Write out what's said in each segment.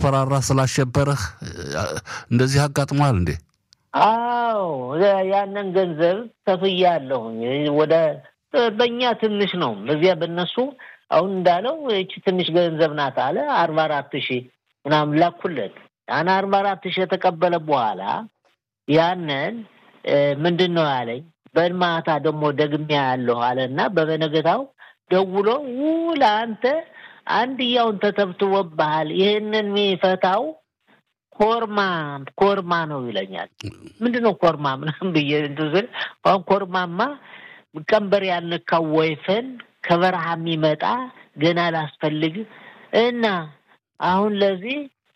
ስላስፈራራ ስላሸበረህ እንደዚህ አጋጥሟል እንዴ? አዎ ያንን ገንዘብ ከፍያለሁኝ። ወደ በእኛ ትንሽ ነው፣ በዚያ በነሱ አሁን እንዳለው ይቺ ትንሽ ገንዘብ ናት አለ። አርባ አራት ሺህ ምናምን ላኩለት። ያን አርባ አራት ሺህ የተቀበለ በኋላ ያንን ምንድን ነው ያለኝ በማታ ደግሞ ደግሜ ያለሁ አለ እና በበነገታው ደውሎ ውል አንተ አንድያውን ተተብትቦብሃል፣ ይህንን የሚፈታው ኮርማ ኮርማ ነው ይለኛል። ምንድን ነው ኮርማ ምናምን ብዬ እንትን ስል አሁን ኮርማማ ቀንበር ያልነካው ወይፈን ከበረሃ የሚመጣ ገና ላስፈልግ እና አሁን ለዚህ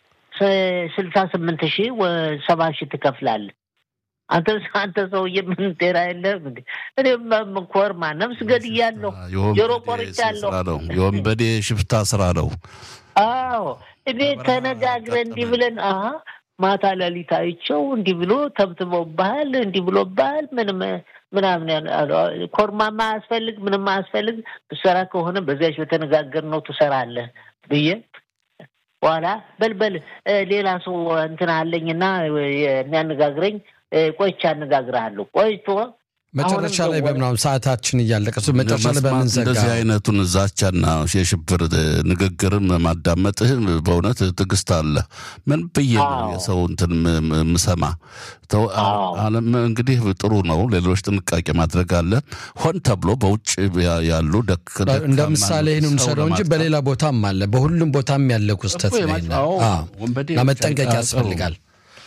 ስልሳ ስምንት ሺህ ሰባ ሺህ ትከፍላለህ። አንተ አንተ ሰውዬ ምን ጤና የለህም እንዴ? እኔም ኮርማ ነፍስ ገድያለሁ፣ ጆሮ ቆርጫለሁ። የወንበዴ ሽፍታ ስራ ነው። አዎ እኔ ተነጋግረን እንዲህ ብለን አ ማታ ሌሊት አይቼው እንዲህ ብሎ ተብትቦብሃል፣ እንዲህ ብሎብሃል፣ ምንም ምናምን ኮርማማ አያስፈልግ ምንም አያስፈልግ፣ ትሰራ ከሆነ በዚያች በተነጋገርነው ትሰራለህ ብዬ በኋላ በልበል ሌላ ሰው እንትን አለኝና የሚያነጋግረኝ ቆይቼ አነጋግርሃለሁ። ቆይቶ መጨረሻ ላይ በምናምን ሰዓታችን እያለቀ መጨረሻ ላይ በምንዘጋ እንደዚህ አይነቱን ዛቻና የሽብር ንግግርም ማዳመጥህ በእውነት ትዕግስት አለ። ምን ብዬ ነው የሰው እንትን ምሰማ? አለም እንግዲህ ጥሩ ነው። ሌሎች ጥንቃቄ ማድረግ አለ። ሆን ተብሎ በውጭ ያሉ እንደ ምሳሌ ይህን እንውሰደው እንጂ በሌላ ቦታም አለ። በሁሉም ቦታም ያለ ክስተት ነው። መጠንቀቅ ያስፈልጋል።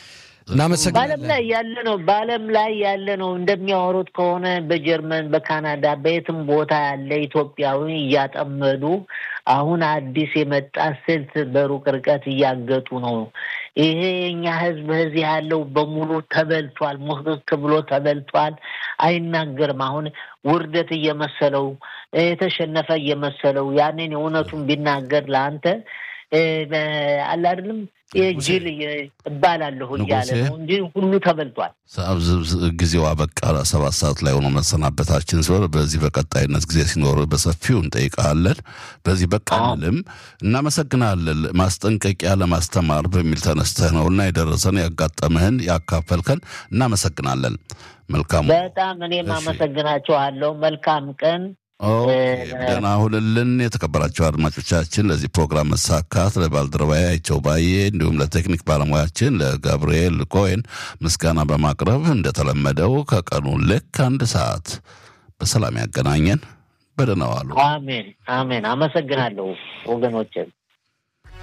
በዓለም ላይ ያለ ነው። በዓለም ላይ ያለ ነው። እንደሚያወሩት ከሆነ በጀርመን፣ በካናዳ፣ በየትም ቦታ ያለ ኢትዮጵያዊ እያጠመዱ አሁን አዲስ የመጣ ስልት በሩቅ ርቀት እያገጡ ነው። ይሄ የኛ ሕዝብ እዚህ ያለው በሙሉ ተበልቷል። ሙክክ ብሎ ተበልቷል። አይናገርም። አሁን ውርደት እየመሰለው የተሸነፈ እየመሰለው ያንን የእውነቱን ቢናገር ለአንተ አለ አይደለም ጅል እባላለሁ እያለ ነው እንጂ ሁሉ ተበልቷል። ጊዜው አበቃ። ሰባት ሰዓት ላይ ሆኖ መሰናበታችን ሲሆን በዚህ በቀጣይነት ጊዜ ሲኖር በሰፊው እንጠይቃለን። በዚህ በቃ አንልም። እናመሰግናለን። ማስጠንቀቂያ ለማስተማር በሚል ተነስተህ ነው እና የደረሰን ያጋጠምህን ያካፈልከን እናመሰግናለን። መልካም በጣም እኔም አመሰግናችኋለሁ። መልካም ቀን ደህና ሁንልን። የተከበራቸው አድማጮቻችን ለዚህ ፕሮግራም መሳካት ለባልደረባዬ አይቸው ባዬ እንዲሁም ለቴክኒክ ባለሙያችን ለጋብርኤል ኮይን ምስጋና በማቅረብ እንደተለመደው ከቀኑ ልክ አንድ ሰዓት በሰላም ያገናኘን። በደህና ዋሉ። አሜን አሜን። አመሰግናለሁ ወገኖችን።